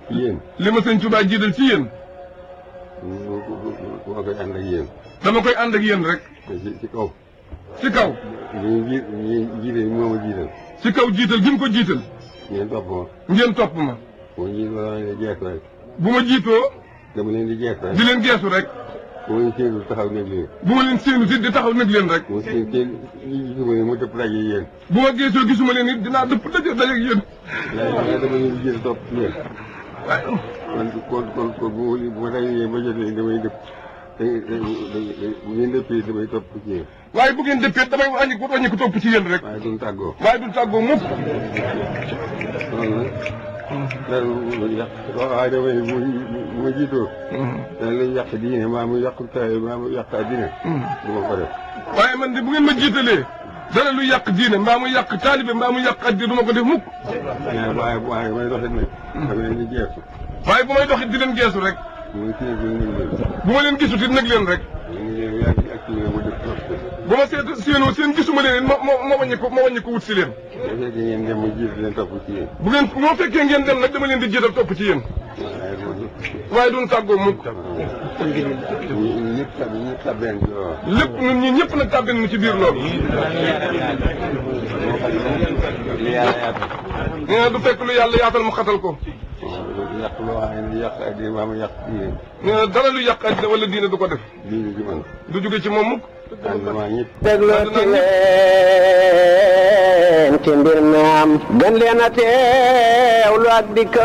ci yéen. li ma sëñ Tuubaa jiital ci yéen mu ma koy ànd ak yéen. dama koy ànd ak yéen rek ci ci kaw. ci kaw ñu ji ñu jiite moo ma jiital. ci kaw jiital gi mu ko jiital ngeen topp ma. ngeen topp ma boo jiit ma leen di jeex rek. bu ma jiitoo dama leen di jeex rek. di leen geesu rek bu ma leen séenul taxaw nekk leen. bu ma leen séenu si di taxaw nag leen rek mu seen seen li gisuma ne mu dëpp daje yéen. bu ma geesoo gisuma leen it dinaa dëpp daje daje ak yéen waaye waaye dama leen di jiital topp ci yéen. waaye kon kon kon kon bu ma bu ma dajee ba jotee damay dëpp. da da da bu ngeen dëppee damay topp ci yéen. waaye bu ngeen dëppee damay wàññi ko wàññi ko topp ci yéen rek waaye duñ tàggoo. waaye du tàggoo mukk loolu nag. dara lu yàq waaye damay bu bu ma jiitoo. dana lay yàq diine maa mu yàq taay maa mu yàq addina. du ma ko def. waaye man de bu ngeen ma jiitalee dara lu yàq diine mbaa mu yàq taalibe mbaa mu yàq addi du ma ko def mukk waaye waaye waaye may doxit nag. dama leen di jeexu. waaye bu may doxit di leen geesu rek muy kii bi ñu ngi leen. bu ma leen gisut it nag leen rek ñu ngi leen yaa ngi activé mu def trop. bu ma seet séenoo seen gisuma leen it ma ma ma wàññi ko ma wàññi ko wut si leen bu fekkee ngeen dem mu jiitu leen topp ci yéen. bu ngeen moo fekkee ngeen dem nag dama leen di jiital topp ci yéen waaye loolu. waaye duñ tàggoo mukk ñu ñu ñëpp tab ñëpp tabeen ci loolu. lépp ñun ñi ñëpp nag tàbbin nu ci biir loolu li yàlla yaatal. nee na du fekk lu yàlla yaatal mu xatal ko yàq loo xam ne yàq addina maa mu yàq diine. nee na dara lu yàq addina wala diine du ko def diine ji man. du jóge ci moom mukk ànd maa ñëpp. déglooti leen ci mbir mi am gën leen a teewlu ak dikk